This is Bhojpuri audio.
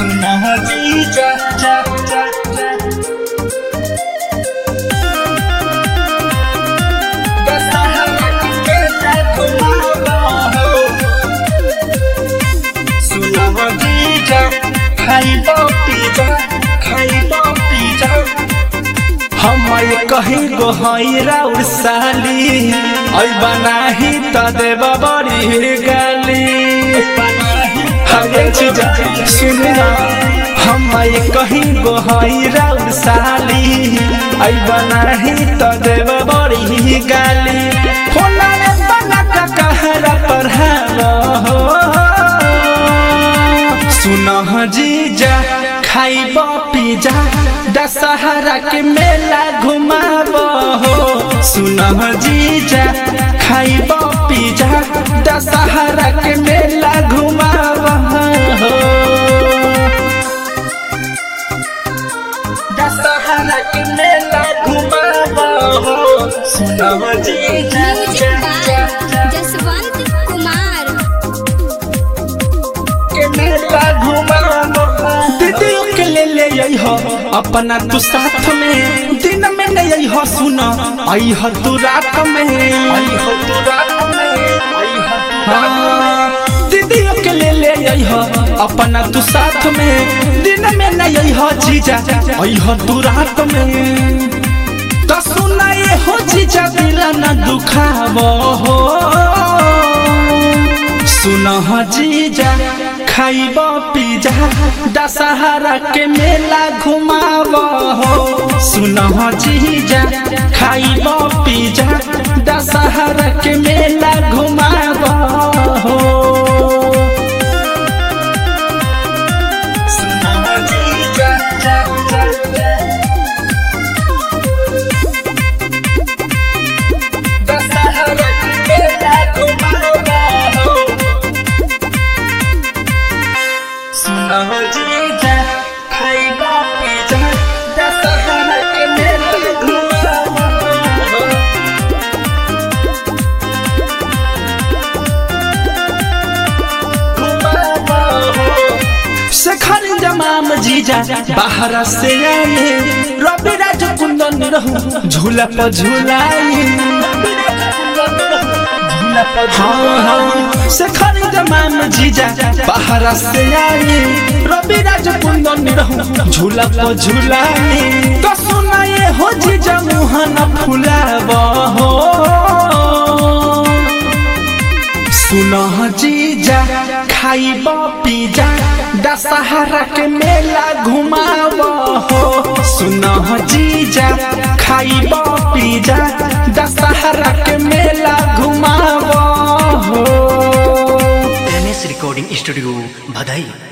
सुना जीजा जा जा जा दशहरा के मेला घुमावा हो सुना जीजा खाइबो पिजा खाइबो पिजा हम कहीं गो हैरा उसाली ऐ बनाही त देव बड़ी गाली हरे चीज सुनना हम कहीं गो हैरा उसाली ऐ बनाही त देव बड़ी गाली फोना रे बना का कहरा पढ़ावा हो सुनह जीजा खाइब पिजा दशहरा के मेला घुमाब हो सुनह जीजा खाइब पिजा दशहरा के मेला घुमाब हो दशहरा के मेला घुमाब हो सुनह जीजा म्यूजिक बाय जसवंत कुमार के मेला घुमाब दीदियों के ले ले आई हो अपना तू साथ में दिन में नहीं आई हो सुना आई हो तू रात में आई हो तू रात में आई हो तू रात में दीदियों के ले ले आई हो अपना तू साथ में दिन में नहीं आई हो जीजा आई हो तू रात में तो सुना ये हो जीजा दिल न दुखावो हो सुनह जीजा खाइब पिजा दशहरा के मेला घुमाव हो सुनह जीजा खाइब पिजा दशहरा के मेला घुमाव हो सुनह जीजा जा जा जा दशहरा के मेला घुमाव हो सुनह जीजा खाइबा पिजा दशहरा के मेला घुमावा हो घुमावा हो शेखर जमाम जीजा बाहर से आए रवि राज कुंदन रहू झूला पर झूलाई हाँ हाँ शेखर जमाम जीजा बाहर से आए रवि राज कुंदन रहू झूला पर झूलाई तो सुनाए हो जीजा मुहन फुलाब हो सुनह जीजा खाइब पिजा दशहरा के मेला घुमाव हो सुनह जीजा खाइब पिजा दशहरा के मेला घुमाव हो एम एस रिकॉर्डिंग स्टूडियो बधाई